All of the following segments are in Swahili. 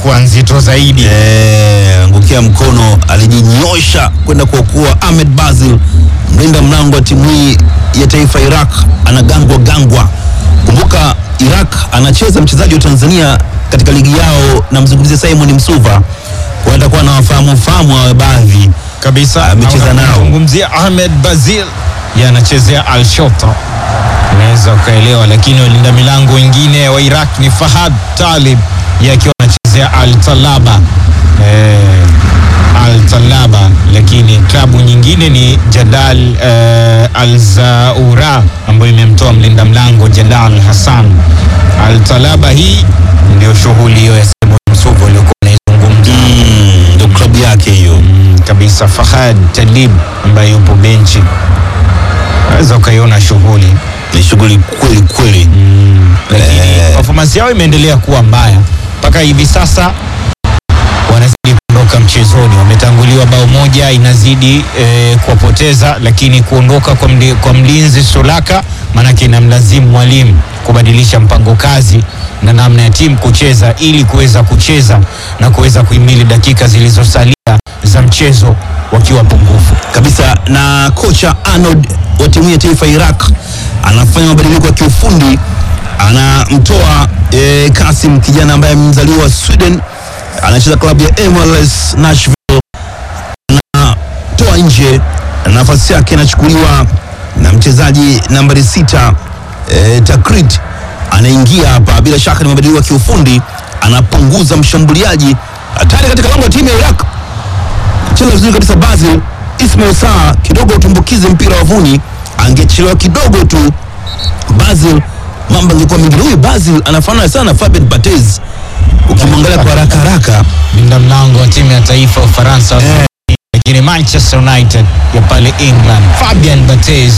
ilikuwa nzito zaidi. Eh, angukia mkono alijinyosha kwenda kuokoa Ahmed Bazil, mlinda mlango wa timu hii ya taifa Iraq, anagangwa gangwa. Kumbuka Iraq anacheza mchezaji wa Tanzania katika ligi yao, namzungumzia Simon Msuva, kwa atakuwa na wafahamu fahamu wa baadhi kabisa Amecheza nao. Zungumzia Ahmed Bazil yeye anachezea Al Shota, unaweza ukaelewa, lakini walinda milango wengine wa Iraq ni Fahad Talib yeye akiwa anachezea Al Talaba eh, Al Talaba, lakini klabu nyingine ni Jadal eh, Al Zaura ambayo imemtoa mlinda mlango Jadal Hassan. Al Talaba hii ndio shughuli hiyo ya Simon Msuva uliokuwa unaizungumza. Mm, ndio klabu yake hiyo. Mm, kabisa Fahad Talib ambaye yupo benchi, naweza ukaiona shughuli Ni shughuli kweli kweli. lakini Eh. performance yao imeendelea kuwa mbaya mpaka hivi sasa, wanazidi kuondoka mchezoni. Wametanguliwa bao moja, inazidi eh, kuwapoteza, lakini kuondoka kwa, mli, kwa mlinzi Solaka maanake inamlazimu mwalimu kubadilisha mpango kazi na namna ya timu kucheza ili kuweza kucheza na kuweza kuhimili dakika zilizosalia za mchezo wakiwa pungufu. kabisa na kocha Arnold wa timu ya taifa ya Iraq anafanya mabadiliko ya kiufundi, anamtoa e, Kasim kijana ambaye mzaliwa wa Sweden, anacheza klabu ya MLS Nashville, anatoa nje, na nafasi yake inachukuliwa na mchezaji nambari sita e, Takrit anaingia hapa. Bila shaka ni mabadiliko ya kiufundi, anapunguza mshambuliaji hatari katika lango la timu ya Iraq cheza vizuri kabisa Basil Ismail Saa kidogo utumbukize mpira wavuni, angechelewa kidogo tu Basil, mambo angekuwa mengine. Huyu Basil anafanana sana na Fabien Barthez ukimwangalia kwa haraka haraka. Linda mlango wa timu ya taifa ya Ufaransa Eh. lakini Manchester United ya pale England, Fabian Barthez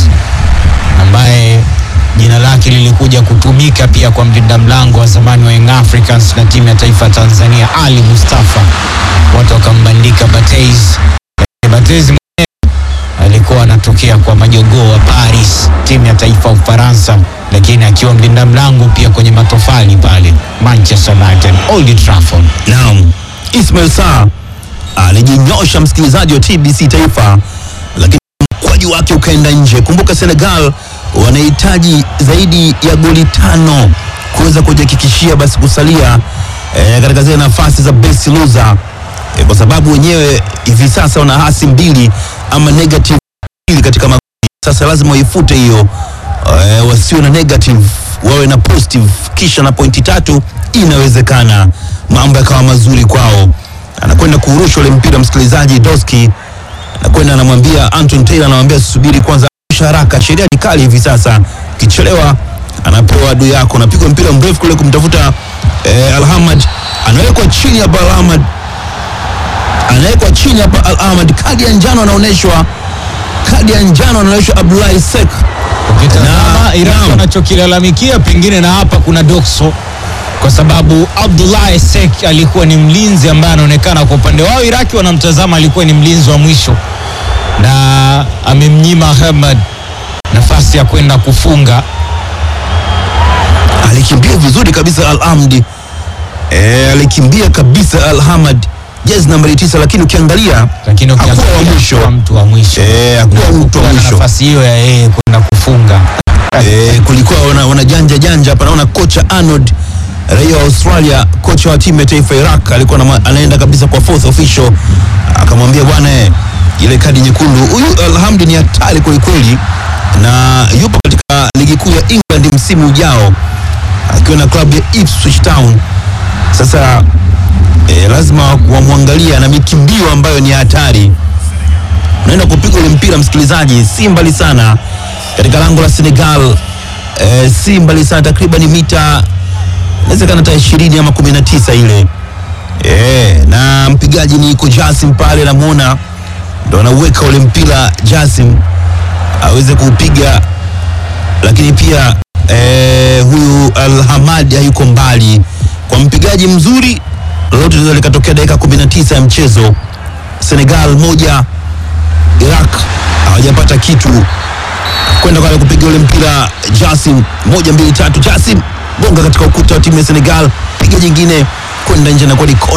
ambaye jina lake lilikuja kutumika pia kwa mlinda mlango wa zamani wa Young Africans na timu ya taifa ya Tanzania Ali Mustafa, watu wakambandika Barthez. Lakini Barthez mwenyewe alikuwa anatokea kwa majogoo wa Paris, timu ya taifa ya Ufaransa, lakini akiwa mlinda mlango pia kwenye matofali pale Manchester United, Old Trafford. Naam, Ismail Saa alijinyosha, msikilizaji wa TBC Taifa, lakini mkwaju wake ukaenda nje. Kumbuka Senegal wanahitaji zaidi ya goli tano kuweza kujihakikishia basi kusalia eh, katika zile nafasi za best loser eh, kwa sababu wenyewe hivi sasa wana hasi mbili ama negative mbili katika magoli. Sasa lazima waifute hiyo eh, wasiwe na negative wawe na positive, kisha na pointi tatu, inawezekana mambo yakawa mazuri kwao. Anakwenda kuurusha ule mpira, msikilizaji, Doski anakwenda anamwambia Anton Taylor, anamwambia subiri kwanza, rusha haraka, sheria ni kali hivi sasa, kichelewa anapewa adui yako. Anapigwa mpira mrefu kule kumtafuta eh, Alhamad, anawekwa chini hapa Alhamad, anawekwa chini hapa Alhamad, kadi ya njano anaonyeshwa, kadi ya njano anaonyeshwa Abdullahi Sek. Ukitazama Na- Iraq naam. wanachokilalamikia pengine na hapa kuna dokso, kwa sababu Abdullah Sek alikuwa ni mlinzi ambaye anaonekana kwa upande wao Iraki wanamtazama alikuwa ni mlinzi wa mwisho, na amemnyima Ahmad nafasi ya kwenda kufunga. alikimbia vizuri kabisa Al-Amdi e, alikimbia kabisa Al-Hamad jezi nambari tisa, lakini ukiangalia Lakini hakuwa wa ukiangalia mwisho hakuwa mtu wa mwisho Eh, hakuwa Na mtu wa kupewa mwisho. nafasi hiyo ya yeye kwenda kufunga. e, kulikuwa wana, wana janja janja hapa. Naona kocha Arnold raia wa Australia, kocha wa timu ya taifa ya Iraq alikuwa na, anaenda kabisa kwa fourth official, akamwambia bwana, eh, ile kadi nyekundu, huyu Alhamdi ni hatari kwelikweli, na yupo katika ligi kuu ya England msimu ujao akiwa na klabu ya Ipswich Town. Sasa e, lazima wamwangalia na mikimbio ambayo ni hatari. Unaenda kupiga ule mpira msikilizaji, si mbali sana katika lango la Senegal e, si mbali sana, takriban mita inawezekana hata ishirini ama kumi na tisa ile e, na mpigaji ni iko Jasim pale, namuona ndo anauweka ule mpira Jasim aweze kuupiga, lakini pia e, huyu Alhamad hayuko mbali kwa mpigaji mzuri, lolote linaweza likatokea dakika 19 ya mchezo. Senegal moja, Iraq hawajapata kitu kwenda kwa kupiga ule mpira Jasim, moja mbili tatu, Jasim gonga katika ukuta wa timu ya Senegal, piga jingine kwenda nje na kwa ni kona